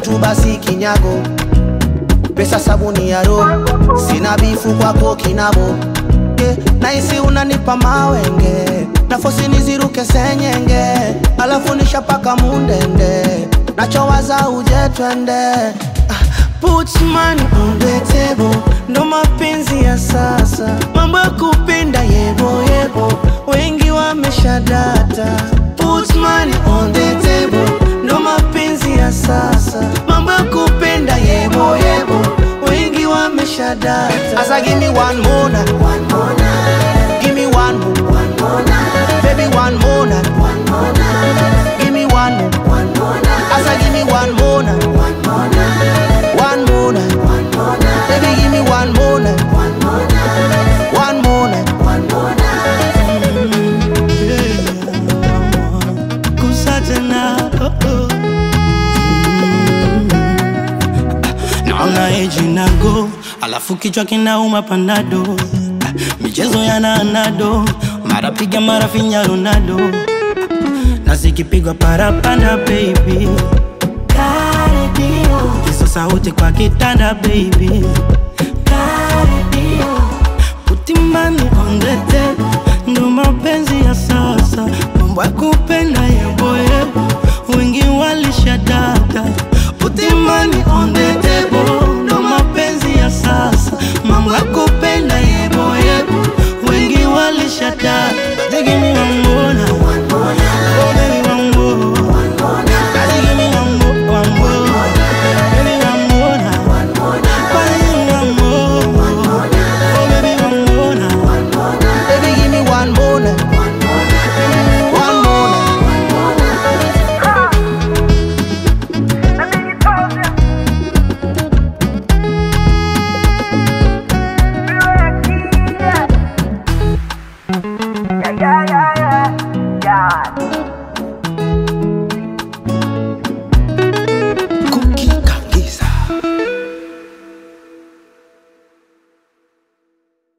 tu basi kinyago pesa sabuni ya roho sina bifu kwako kinabo yeah. naisi unanipa mawenge nafosi niziruke senyenge alafu nishapaka mundende nachowaza uje twende Ah, Put money on the table, ndo mapenzi ya sasa, mambo ya kupenda yebo yebo, wengi wameshadata. Put money on the table, ndo mapenzi ya sasa, mambo ya kupenda yebo yebo, wengi wameshadata. Asa give me one more night, one more night, give me one more, one more night, baby one more night, one more night, give me one more, one more night. Asa give me one more night, one more night, one more night, one more night, baby give me one more night, one more night, one more night, one more night. Kusa tena oh, oh. Naona eji nago alafu kichwa kinauma panado Ah, michezo yana anado mara piga mara finya Ronaldo na zikipigwa parapanda baby hizo sauti kwa kitanda baby utimani ondete ndo mapenzi ya sasa mambo ya kupenda yeboyebo wengi walishadata utimani ondetebo ndo mapenzi ya sasa mambo ya kupenda yeboyebo wengi walishadata Give me one more now. Oh, baby, one more. Daddy, give me one more, one more. Baby, one more now. Daddy, give me one more. Oh, baby, one more now. Baby give me one more night, one more night. Yeah, yeah, yeah, yeah. yeah.